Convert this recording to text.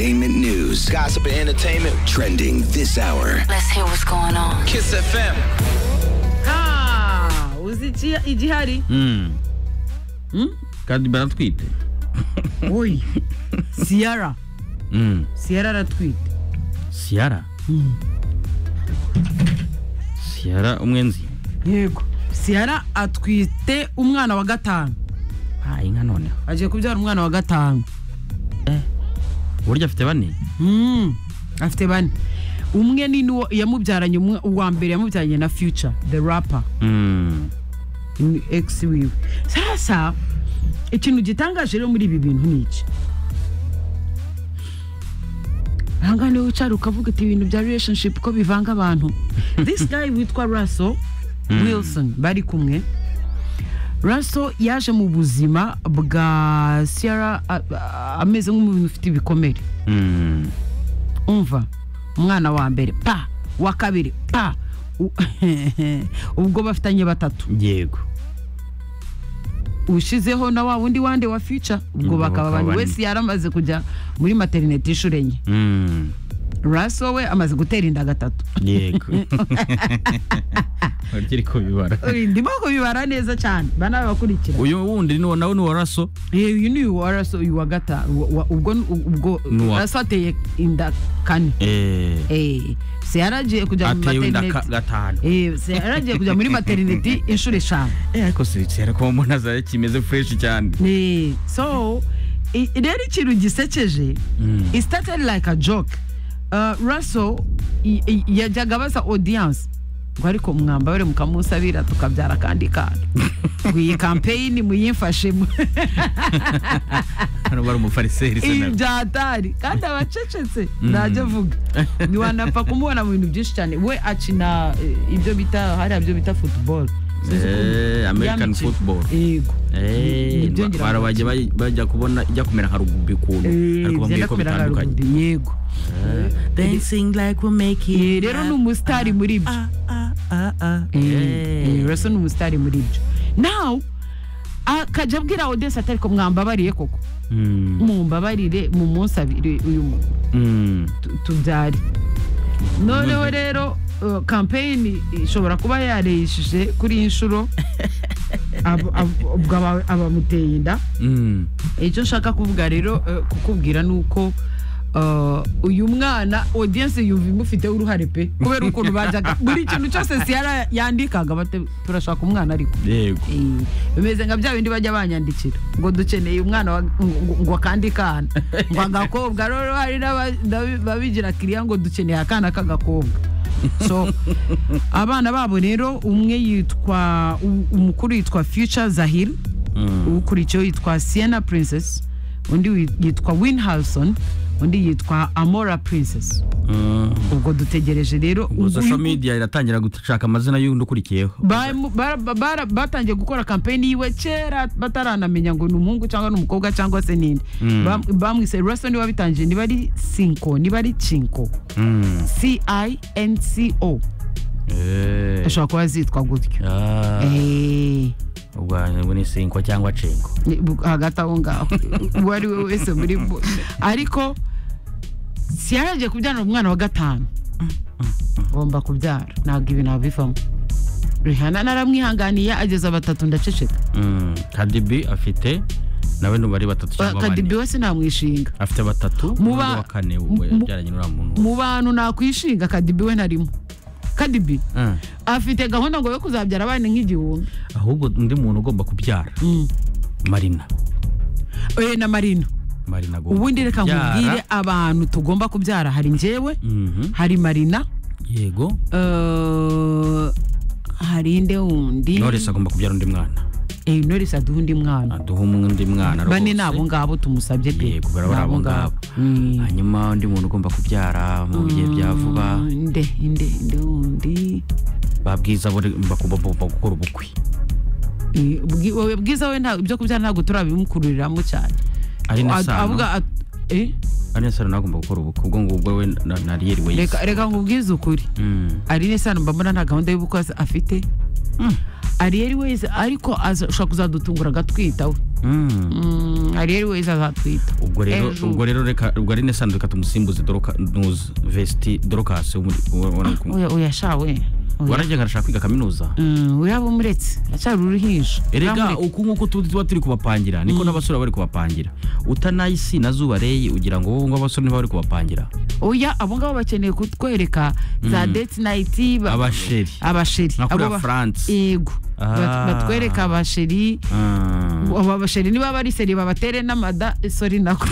Entertainment news. Gossip and entertainment. Trending this hour. Let's hear what's going on. Kiss FM. Ah, os Idi, Idi Hari. Hum. Cara de barato Twitter. Oi. Ciara. Hum. Ciara era tweet. Ciara? Ciara umwenzi. Yego. Ciara atwite umwana wa gatanu. Ah, inka noneho. Agiye kubyara umwana wa gatanu. Burya afite bane? Mm. Afite bane. Umwe ni nuwo yamubyaranye umwe uwa mbere yamubyaranye na Future, the rapper. Mm. ni ex wiwe. Sasa ikintu gitangaje rero muri ibi bintu ni iki. Ahanga niwe wicara ukavuga ati ibintu bya relationship ko bivanga abantu. This guy witwa Russell Wilson bari kumwe. Russell yaje mu buzima bwa Sierra a- a- ameze nk'umuntu ufite ibikomere. Mm. umva umwana wa mbere pa wa kabiri pa U- ubwo bafitanye batatu Yego. ushizeho na wa wundi wande wa fica ubwo Ubwo bakaba bakaba bane bane. wese yaramaze kujya muri materinete inshuro enye Mm. raso we amaze gutera inda gatatu Yego. Urikiri kubibara. ndimo kubibara neza cyane bana bakurikira Uyu wundi ni wo- nawe ni wa raso. Eh, uyu ni uwa raso uyu wa gata wa- wa- ubwo ubwo N'uwa- raso ateye inda kane Eh. eh se yaragiye kujya mu Ateye inda ka- materinete gatanu. eh se yaragiye kujya muri materinete inshuro eshanu Eh, ariko si Ciara ko mbona zawe kimeze fresh cyane. Eh, so i- rero ikintu gisekeje Mm. it started like a joke uh, russell i- i- yajyaga abaza audience ngo ariko mwambabare mukamusabira tukabyara akandi kana ngo iyi kampeyini muyimfashe mu- Hano bari umufariseri se ibi nawe. byatari kandi abacecetse ntajya avuga ntiwanapfa kumubona mu bintu byinshi cyane we akina eh, ibyo bita hariya byo bita football Sinzi uko- Eh, American yamikino. football. yego Eh, Nibyo ngira ngo bara bajya baj- bajya kubona ijya kumera nka rugubi ukuntu ariko bambwiye ko bitandukanye bitandukanye yego dancing like we make Eh, rero ni umusitari muri ibyo Eh, eh, Russell ni umusitari muri ibyo now akajya abwira audience atari ko mwambabariye koko mumbabarire mu munsi abiri uyu muntu tu- tubyare noneho rero uh, campaign ishobora kuba yareyishije kuri iyi nshuro Abo- abo- ubwo aba- abamuteye inda icyo nshaka kuvuga rero eh, kukubwira ni uko eh, uyu mwana audience yumva imufiteho uruhare pe kubera ukuntu bajyaga buri kintu cyose siyara yandikaga bate turashaka umwana ariko yego Eh, bimeze nka bya bindi bajya banyandikira ngo dukeneye umwana wa- ngo- ngo akandi kana ngo agakobwa rero hari n'aba- n'abi- babigira kiriya ngo dukeneye akana k'agakobwa so abana babo rero umwe yitwa u- umukuru yitwa future zahir ukurikiyeho yitwa sienna princess undi wi- yitwa winhalson undi yitwa amora princess ubwo dutegereje rero ubwo uyu- social media iratangira gushaka amazina y'undi ukurikiyeho Bamu- bara- bara- batangiye gukora kampeni yiwe kera bataranamenya ngo ni umuhungu cyangwa ni umukobwa cyangwa se ninde Mm. Bam- bamwise russell niwe wabitangiye niba ari sinko niba ari cinko Mm. cinco Eh. ashobora kuba zitwa gutyo Ah, Eh, ubwo ubu ni sinko cyangwa cengo bu- hagati aho ngaho uwo ari we wese muri bo ariko siyaragiye kubyara umwana wa gatanu ngomba kubyara ntabwo ibi nabivamo rihana naramwihanganiye ageza batatu ndaceceka Mm. kadibi afite nawe ntubari batatu cyangwa kadibi bane we sinamwishinga afite batatu Muba- n'undi wa kane mu- we mu- yabyaranye n'uriya muntu mu bantu nakwishinga kadibi we ntarimo kadibi Ah. afite gahunda ngo yo kuzabyara abana nk'igihumbi ahubwo undi muntu ugomba kubyara marina Eh, na marino marina agomba ubundi reka kubyara. nkubwire abantu tugomba kubyara hari njyewe Mhm. hari marina yego eh, hari inde wundi knowless agomba kubyara undi mwana Eh, Knowless aduha undi mwana aduha undi mwana rwose. bane ni abo ngabo tumusabye pe yego baraba ari abo ngabo Mm. hanyuma undi muntu ugomba kubyara mu bihe bya vuba Mm, inde inde inde wundi babwiza buri- bakubomba gukora ubukwe Eh, Bwi- wowe bwiza we nta- ibyo kubyara ntabwo turabimukururiramo cyane ari na Ad- sano avuga at- eh? ari na sano nawe agomba gukora ubukwe ubwo ngubwo we na- na riyeri we reka reka nkubwize ukuri Mm. ari n'isano mbambona nta gahunda y'ubukwe afite ari yari wese ariko aza- ashobora kuzadutungura agatwita we Mm, hari ariwezi azatwita ubwo rero Ejo. ubwo rero reka ubwo ari nesandi reka tumusimbuze doroka nuzi vesti dorokasi wo muri- wo- wo- wo- Oya- oya sha we Oya. waragiye ngo arashaka kwiga kaminuza Mm, uraba umuretse acyari uruhinja erega Uramuretse. uku nk'uko tuba tuba turi kubapangira niko n'abasore baba bari kubapangira utanayisi na zuba reyi ugira ngo wowe ngo abasore niba bari kubapangira oya abo ngabo bakeneye kutwereka za date night ba- abasheri abasheri Nka kuriya Abo ba- France. yego Bat- Ah. batwereka abasheri Ah. abo basheri niba bari seri babatere n'amada sori nako